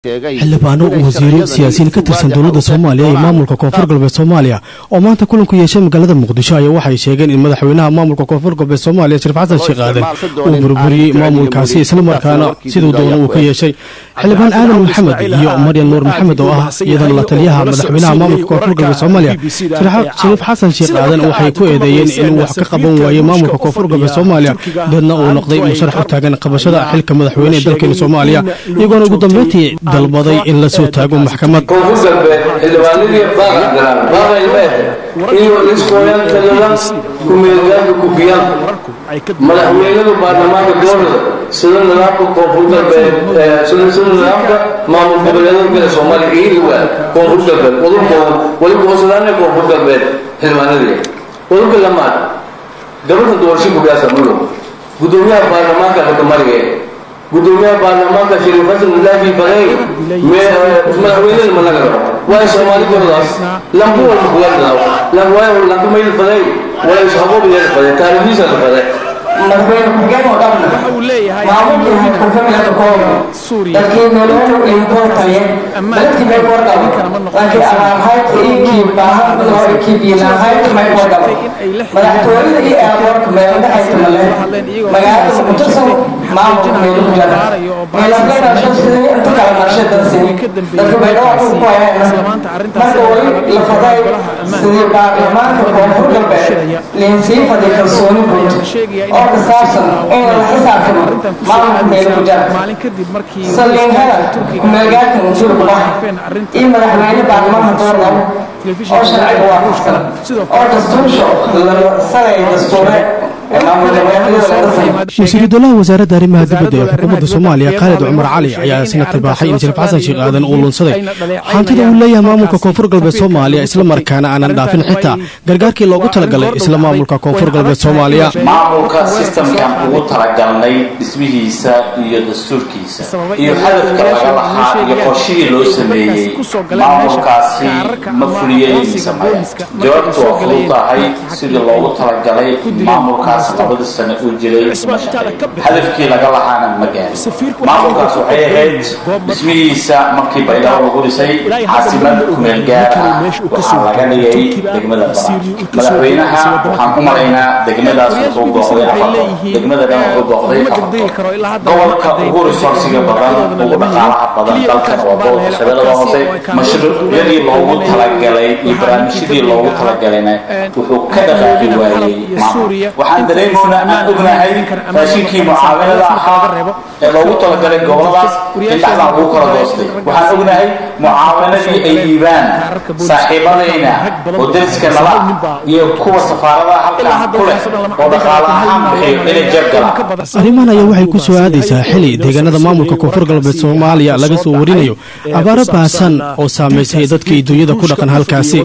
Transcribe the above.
xildhibaano wasiiro siyaasiyiin ka tirsan dowladda soomaaliya iyo maamulka koonfur galbeed soomaaliya oo maanta kulanku yeeshay magaalada muqdisho ayaa waxay sheegeen in madaxweynaha maamulka koonfur galbeed soomaaliya shariif xasan sheekh aadan uu burburiyey maamulkaasi islamarkaana siduu doono uu ka yeeshay xildhibaan aadan maxamed iyo maryan nuur maxamed oo ah iyadana la taliyaha madaxweynaha maamulka koonfur galbeed soomaaliya shariif xasan sheekh aadan waxay ku eedeeyeen inuu wax ka qaban waayo maamulka koonfur galbeed soomaaliya deedna uu noqday musharax u taagan qabashada xilka madaxweyne ee dalkeena soomaaliya iyagoona ugu dambeyntii dalbaday in la soo taago maxkamad koonfur galbeed xildhibaanadii baaqan galaan baaqay meehe iyo liskooyan taladan kumeelgaanka kubiyaan madaxweynadu baarlamaanka dowlada sida nidaamka koonfur galbeed sida nidaamka maamul goboleedada kale soomaaliya iiliwa koonfur galbeed wadulkooda weliba hoosadaana koonfur galbeed xildhibaanadii wadulka lamaad gabadha doorasho kugaasa mudow gudoomiyaha baarlamaanka xukumarige gudoomiyaha baarlamaanka shariif xasan mulaafi faday madaxweynada ma laga rabo waayo soomaalidoodaas lambu walba kugadaaw waayo lanku mayl faday waayo shabaab yeel faday taariikhdiisa la faday madaxweyne ku-xigeen oo dhan maamulkii haykurfamilka kooba dadkii nololu inkoortaye dadkii may kordhabo laakiin abaarhaydka inkii baahan oo inkii biilahaydka may kordhabo madaxtooyada iyo airportka meeladhexaysa male magaalada muqdisho maamulka meelugu jara meeladhashadsidii inta kala marshay dadsini dadka baydhabo ku hayana marka weli la faday sidii baarlamaanka koonfur galbeed liinsii faday kalsooni guud oo kasaabsan in la xisaabtamo maamulka meelugu jara saliinhada kumeelgaarka musuulkubaha iyo madaxweyne baarlamaanka doornabo oo sharciga waafaqsan oo dastuursho la sanaya dastuure wasiiru dowlaha wasaaradda arrimaha dibadda ee xukuumadda soomaaliya khaalid cumar cali ayaa isna tibaaxay in shariif xasan sheekh aadan uu lunsaday hantida uu leeyahay maamulka koonfur galbeed soomaaliya islamarkaana aanan dhaafin xitaa gargaarkii loogu talagalay isla maamulka koonfur galbeed soomaaliya maamulka sistamkan ugu talagalnay dhismihiisa iyo dastuurkiisa iyo hadafka laga lahaa iyo qorshihii loo sameeyey maamulkaasi ma fuliyey mise maya jawaabtu waa fudud tahay sidii loogu talagalay maamulkaas labada sano uu jiray ma shaqeey hadafkii laga lahaana ma gaarin maamulkaas waxay ahayd dhismihiisa markii baydhabo lagu dhisay caasimad kumeel gaar ah waxaa laga dhigay degmada baran madaxweynaha waxaan u malaynaa degmadaas wuxuu booqday afar degmada dhan wuxuu booqday afar gobolka ugu resoursiga badan ugu dhaqaalaha badan dalkan waa gobolka shabeellada hoose mashruucyadii loogu talagalay iyo barnaamijyadii loogu talagalayna wuxuu ka dhaqaaqi waayey maamul waxaan dareemaynaa aan ognahay raashinkii mucaawanada ahaa ee loogu talagalay goboladaas in dhexdaan lagu kala doostay waxaan ognahay mucaawanadii ay dhiibaan saaxiibadayna oo dariska nala iyo kuwa safaaradaha halkaan ku leh oo dhaqaale ahaan bixiyo inay jeeb galaan arrimahan ayaa waxay ku soo aadaysaa xili deegaanada maamulka koonfur galbeed soomaaliya laga soo warinayo abaaro baasan oo saamaysay dadkii dunyada ku dhaqan halkaasi